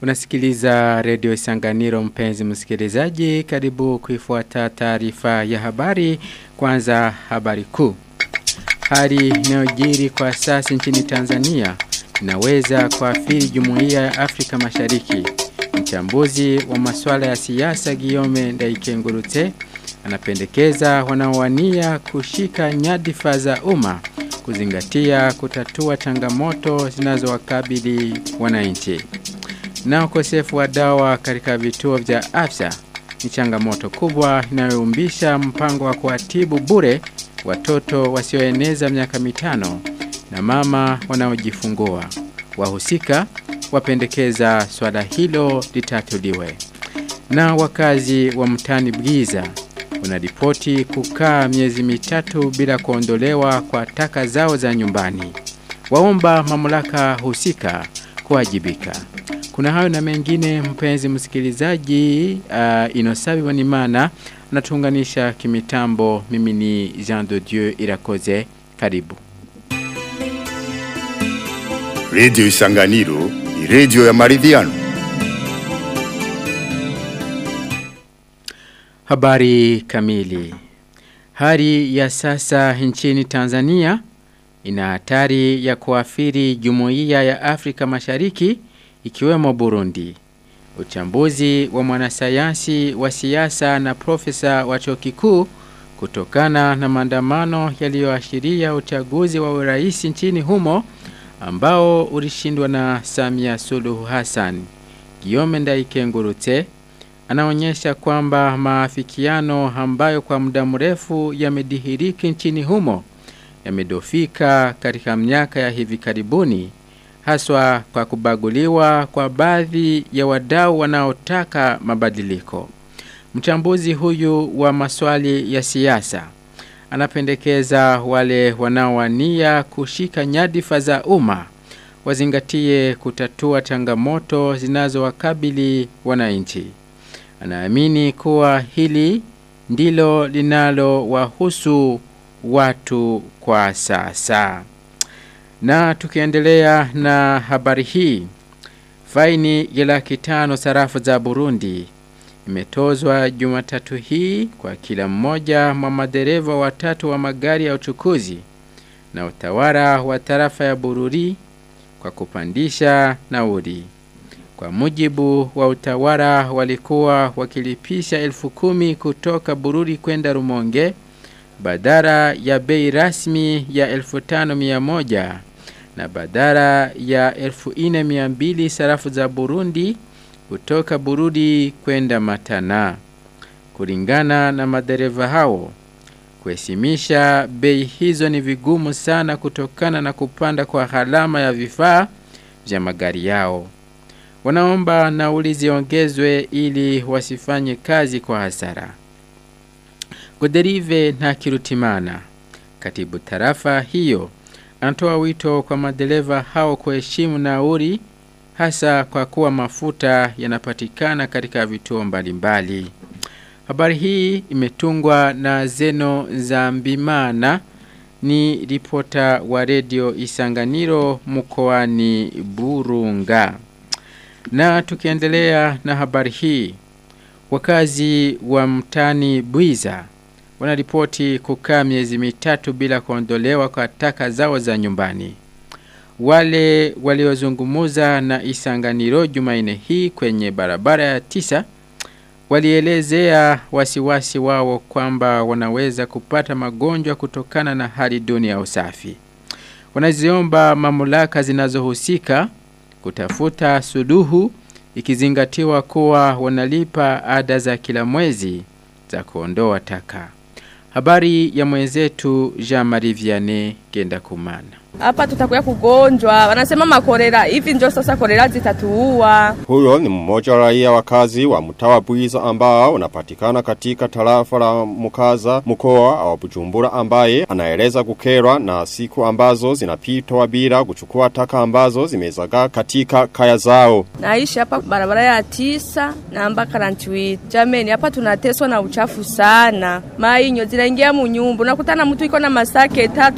Unasikiliza redio Isanganiro mpenzi msikilizaji karibu kuifuata taarifa ya habari kwanza habari kuu. Hali inayojiri kwa sasa nchini Tanzania inaweza kuathiri jumuiya ya Afrika Mashariki. Mchambuzi wa masuala ya siasa Giome Ndaikengurute anapendekeza wanaowania kushika nyadhifa za umma kuzingatia kutatua changamoto zinazowakabili wananchi. Na ukosefu wa dawa katika vituo vya afya ni changamoto kubwa inayoumbisha mpango wa kuatibu bure watoto wasioeneza miaka mitano na mama wanaojifungua. Wahusika wapendekeza swala hilo litatuliwe. Na wakazi wa mtani Bwiza wanaripoti kukaa miezi mitatu bila kuondolewa kwa taka zao za nyumbani. Waomba mamlaka husika kuwajibika. Kuna hayo na mengine mpenzi msikilizaji uh, Inosabi Wanimana natuunganisha kimitambo mimi ni Jean de Dieu Irakoze karibu. Radio Isanganiro ni radio ya maridhiano. Habari kamili. Hali ya sasa nchini Tanzania ina hatari ya kuathiri jumuiya ya Afrika Mashariki ikiwemo Burundi. Uchambuzi wa mwanasayansi wa siasa na profesa wa chuo kikuu kutokana na maandamano yaliyoashiria uchaguzi wa urais nchini humo ambao ulishindwa na Samia Suluhu Hassan. Giome Ndaikengurute anaonyesha kwamba maafikiano ambayo kwa muda mrefu yamedhihiriki nchini humo yamedofika katika miaka ya hivi karibuni haswa kwa kubaguliwa kwa baadhi ya wadau wanaotaka mabadiliko. Mchambuzi huyu wa maswali ya siasa anapendekeza wale wanaowania kushika nyadhifa za umma wazingatie kutatua changamoto zinazowakabili wananchi. Anaamini kuwa hili ndilo linalo wahusu watu kwa sasa. Na tukiendelea na habari hii, faini ya laki tano sarafu za Burundi imetozwa Jumatatu hii kwa kila mmoja mwa madereva watatu wa magari ya uchukuzi na utawala wa tarafa ya Bururi kwa kupandisha nauli. Kwa mujibu wa utawala walikuwa wakilipisha elfu kumi kutoka Bururi kwenda Rumonge badara ya bei rasmi ya elfu tano mia moja na badara ya elfu ine mia mbili sarafu za Burundi kutoka Burudi kwenda Matana. Kulingana na madereva hao, kuheshimisha bei hizo ni vigumu sana kutokana na kupanda kwa gharama ya vifaa vya magari yao. Wanaomba nauli ziongezwe ili wasifanye kazi kwa hasara. Goderive na Kirutimana, katibu tarafa hiyo, anatoa wito kwa madereva hao kuheshimu nauli hasa kwa kuwa mafuta yanapatikana katika vituo mbalimbali. Habari hii imetungwa na Zeno Zambimana ni ripota wa redio Isanganiro mkoani Burunga. Na tukiendelea na habari hii, wakazi wa mtani Bwiza wanaripoti kukaa miezi mitatu bila kuondolewa kwa taka zao za nyumbani. Wale waliozungumuza na Isanganiro Jumaine hii kwenye barabara ya tisa walielezea wasiwasi wao kwamba wanaweza kupata magonjwa kutokana na hali duni ya usafi. Wanaziomba mamlaka zinazohusika kutafuta suluhu ikizingatiwa kuwa wanalipa ada za kila mwezi za kuondoa taka. Habari ya mwenzetu Jean-Marie Vianney Genda Kumana. Hapa tutakuya kugonjwa, wanasema makorera hivi, ndio sasa korera zitatuua. Huyo ni mmoja wa raia wakazi wa mtawa Bwiza ambao unapatikana katika tarafa la Mukaza mkoa wa Bujumbura, ambaye anaeleza kukerwa na siku ambazo zinapitwa bila kuchukua taka ambazo zimezagaa katika kaya zao. Naishi hapa barabara ya tisa namba karantiwiti. Jameni, hapa tunateswa na uchafu sana. Mainyo zinaingia munyumba, unakutana mtu iko na masake tatu sake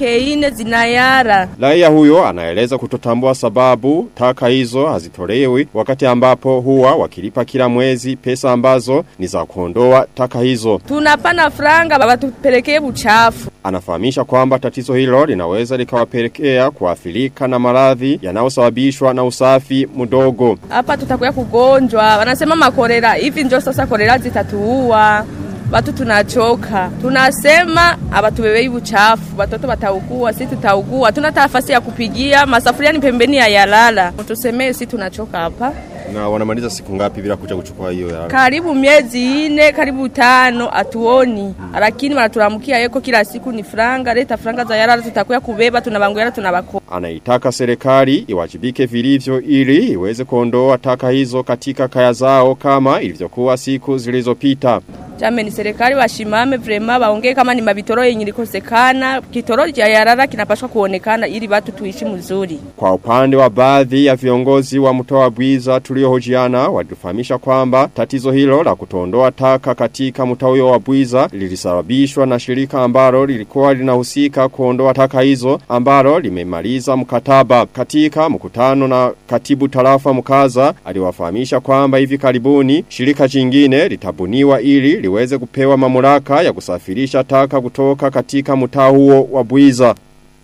wiki ine zinayara. Raia huyo anaeleza kutotambua sababu taka hizo hazitolewi wakati ambapo huwa wakilipa kila mwezi pesa ambazo ni za kuondoa taka hizo. Tunapana franga batupelekee buchafu. Anafahamisha kwamba tatizo hilo linaweza likawapelekea kuathirika na maradhi yanayosababishwa na usafi mdogo. Hapa tutakuya kugonjwa. Wanasema makorera. Hivi ndio sasa korera zitatuua. Watu tunachoka. Tunasema abatubebei buchafu. Watoto wataugua, sisi tutaugua. Tuna nafasi ya kupigia, masafuria ni pembeni ya yalala. Tusemee sisi tunachoka hapa. Na wanamaliza siku ngapi bila kuja kuchukua hiyo ya Karibu miezi ine, karibu tano atuoni. Lakini wanatulamukia yeko kila siku ni franga, leta franga za yalala tutakuya kubeba, tunabangoyala tunabako. Anaitaka serikali iwajibike vilivyo ili iweze kuondoa taka hizo katika kaya zao kama ilivyokuwa siku zilizopita. Jame ni serikali washimame vrema waongee kama ni mabitoro yenye likosekana. Kitoro cha yarara kinapaswa kuonekana ili watu tuishi mzuri. Kwa upande wa baadhi ya viongozi wa mtoa bwiza tuliohojiana walifahamisha kwamba tatizo hilo la kutondoa taka katika mtaa huyo wa bwiza lilisababishwa na shirika ambalo lilikuwa linahusika kuondoa taka hizo ambalo limemaliza mkataba katika mkutano na katibu tarafa mkaza aliwafahamisha kwamba hivi karibuni shirika jingine litabuniwa ili liweze kupewa mamlaka ya kusafirisha taka kutoka katika mtaa huo wa bwiza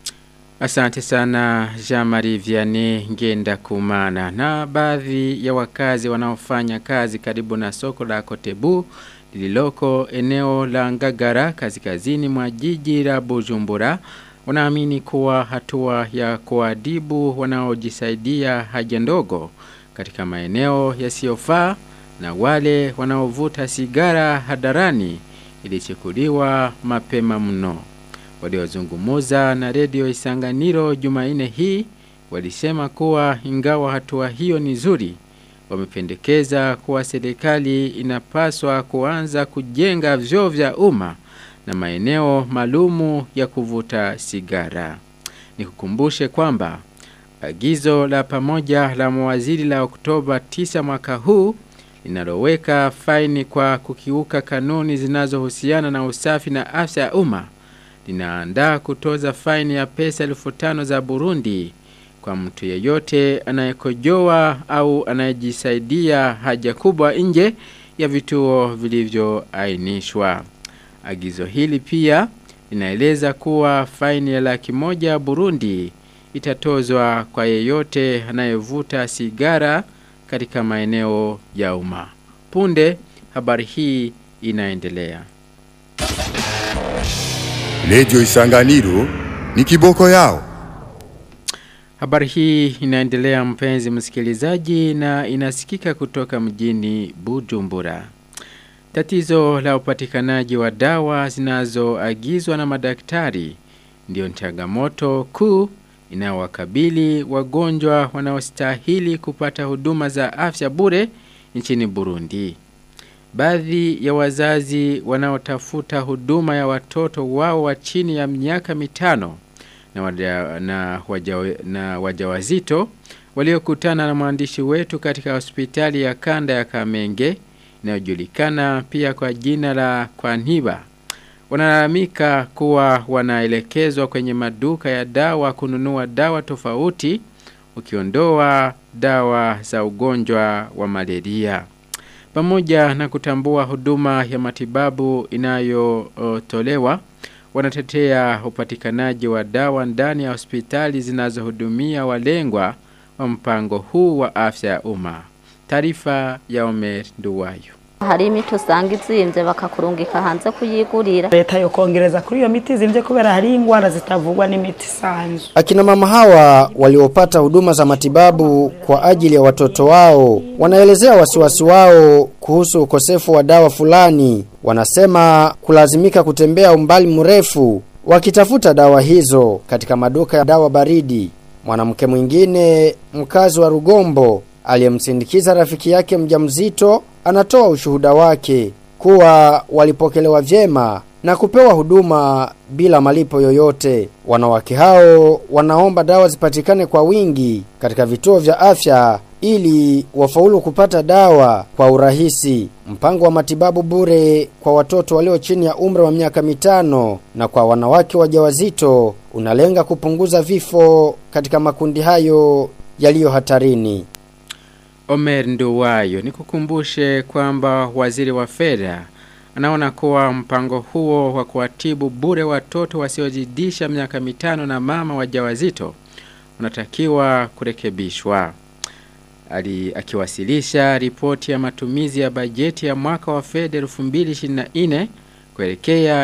Asante sana Jean-Marie Vianney Ngenda Kumana na baadhi ya wakazi wanaofanya kazi karibu na soko la Kotebu lililoko eneo la Ngagara kaskazini mwa jiji la Bujumbura wanaamini kuwa hatua ya kuadibu wanaojisaidia haja ndogo katika maeneo yasiyofaa na wale wanaovuta sigara hadarani ilichukuliwa mapema mno waliozungumuza na redio Isanganiro Jumaine hii walisema kuwa ingawa hatua hiyo ni nzuri wamependekeza kuwa serikali inapaswa kuanza kujenga vyoo vya umma na maeneo malumu ya kuvuta sigara. Nikukumbushe kwamba agizo la pamoja la mawaziri la Oktoba 9 mwaka huu linaloweka faini kwa kukiuka kanuni zinazohusiana na usafi na afya ya umma linaandaa kutoza faini ya pesa elfu tano za Burundi kwa mtu yeyote anayekojoa au anayejisaidia haja kubwa nje ya vituo vilivyoainishwa. Agizo hili pia linaeleza kuwa faini ya laki moja Burundi itatozwa kwa yeyote anayevuta sigara katika maeneo ya umma. Punde habari hii inaendelea. Radio Isanganiro ni kiboko yao. Habari hii inaendelea mpenzi msikilizaji na inasikika kutoka mjini Bujumbura. Tatizo la upatikanaji wa dawa zinazoagizwa na madaktari ndio changamoto kuu inayowakabili wagonjwa wanaostahili kupata huduma za afya bure nchini Burundi. Baadhi ya wazazi wanaotafuta huduma ya watoto wao wa chini ya miaka mitano na, waja, na, waja, na wajawazito waliokutana na mwandishi wetu katika hospitali ya kanda ya Kamenge inayojulikana pia kwa jina la Kwaniba wanalalamika kuwa wanaelekezwa kwenye maduka ya dawa kununua dawa tofauti ukiondoa dawa za ugonjwa wa malaria pamoja na kutambua huduma ya matibabu inayotolewa wanatetea upatikanaji wa dawa ndani ya hospitali zinazohudumia walengwa wa mpango huu wa afya ya umma taarifa ya Omer Nduwayo hari imiti usanga izimvye bakakurungika hanze kuyigurira leta yokongereza kuri iyo miti izimvye kubera hari ingwara zitavugwa n'imiti isanzwe Akina mama hawa waliopata huduma za matibabu kwa ajili ya watoto wao wanaelezea wasiwasi wao kuhusu ukosefu wa dawa fulani. Wanasema kulazimika kutembea umbali mrefu wakitafuta dawa hizo katika maduka ya dawa baridi. Mwanamke mwingine mkazi wa Rugombo aliyemsindikiza rafiki yake mjamzito anatoa ushuhuda wake kuwa walipokelewa vyema na kupewa huduma bila malipo yoyote. Wanawake hao wanaomba dawa zipatikane kwa wingi katika vituo vya afya ili wafaulu kupata dawa kwa urahisi. Mpango wa matibabu bure kwa watoto walio chini ya umri wa miaka mitano na kwa wanawake wajawazito unalenga kupunguza vifo katika makundi hayo yaliyo hatarini. Omer Nduwayo nikukumbushe kwamba waziri wa fedha anaona kuwa mpango huo wa kuwatibu bure watoto wasiozidisha miaka mitano na mama wajawazito unatakiwa kurekebishwa. Ali akiwasilisha ripoti ya matumizi ya bajeti ya mwaka wa fedha 2024 kuelekea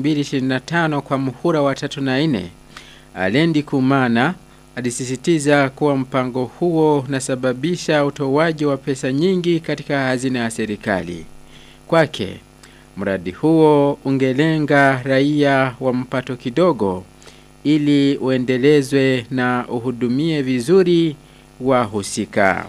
2025 kwa muhula wa 3 na 4. Alendi Kumana alisisitiza kuwa mpango huo unasababisha utoaji wa pesa nyingi katika hazina ya serikali. Kwake mradi huo ungelenga raia wa mpato kidogo ili uendelezwe na uhudumie vizuri wahusika.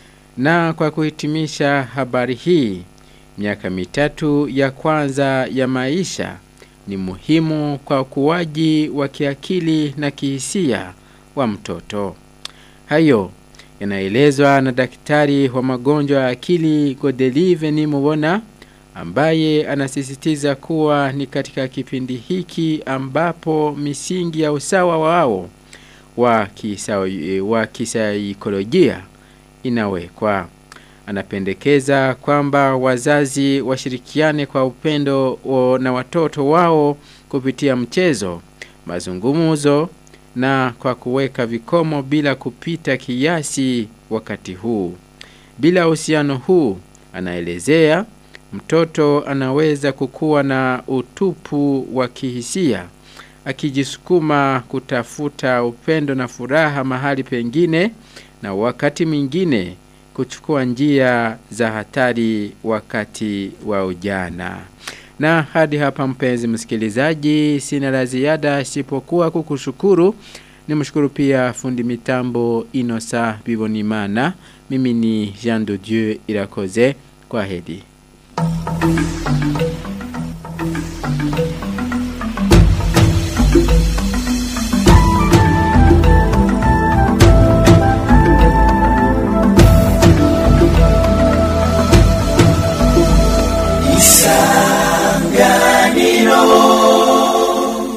Na kwa kuhitimisha habari hii, miaka mitatu ya kwanza ya maisha ni muhimu kwa ukuaji wa kiakili na kihisia wa mtoto. Hayo yanaelezwa na daktari wa magonjwa ya akili Godelive Nimubona ambaye anasisitiza kuwa ni katika kipindi hiki ambapo misingi ya usawa wao wa kisawi- wa kisaikolojia inawekwa. Anapendekeza kwamba wazazi washirikiane kwa upendo o- na watoto wao kupitia mchezo, mazungumzo na kwa kuweka vikomo bila kupita kiasi wakati huu. Bila uhusiano huu, anaelezea mtoto anaweza kukuwa na utupu wa kihisia akijisukuma kutafuta upendo na furaha mahali pengine na wakati mwingine kuchukua njia za hatari wakati wa ujana. Na hadi hapa mpenzi msikilizaji, sina la ziada isipokuwa kukushukuru. Nimshukuru pia fundi mitambo Inosa Bibonimana. Mimi ni Jean de Dieu Irakoze. Kwa hedi.